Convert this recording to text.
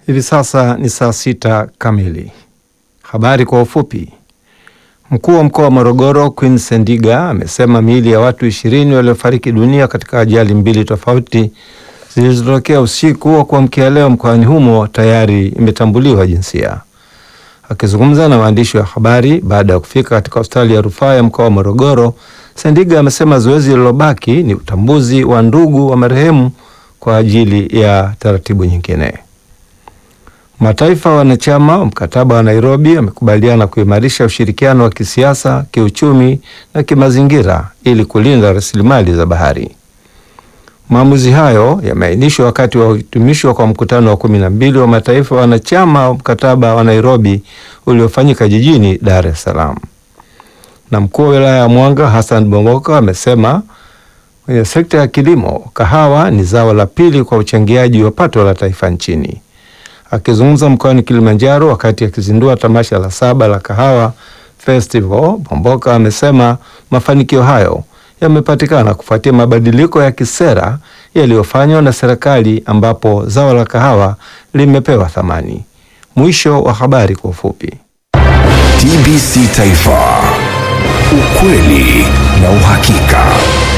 Hivi sasa ni saa sita kamili. Habari kwa ufupi. Mkuu wa mkoa wa Morogoro Queen Sendiga amesema miili ya watu ishirini waliofariki dunia katika ajali mbili tofauti zilizotokea usiku wa kuamkia leo mkoani humo tayari imetambuliwa jinsia. Akizungumza na waandishi wa habari baada ya kufika katika hospitali ya rufaa ya mkoa wa Morogoro, Sendiga amesema zoezi lililobaki ni utambuzi wa ndugu wa marehemu kwa ajili ya taratibu nyingine. Mataifa wanachama wa mkataba wa Nairobi yamekubaliana kuimarisha ushirikiano wa kisiasa, kiuchumi na kimazingira ili kulinda rasilimali za bahari. Maamuzi hayo yameainishwa wakati wa kuhitimishwa kwa mkutano wa kumi na mbili wa mataifa wanachama wa mkataba wa Nairobi uliofanyika jijini Dar es Salaam. Na mkuu wa wilaya ya Mwanga Hassan Bongoka amesema kwenye sekta ya kilimo, kahawa ni zao la pili kwa uchangiaji wa pato la taifa nchini. Akizungumza mkoani Kilimanjaro wakati akizindua tamasha la saba la kahawa festival, Bomboka amesema mafanikio hayo yamepatikana kufuatia mabadiliko ya kisera yaliyofanywa na serikali ambapo zao la kahawa limepewa thamani. Mwisho wa habari kwa ufupi. TBC Taifa, ukweli na uhakika.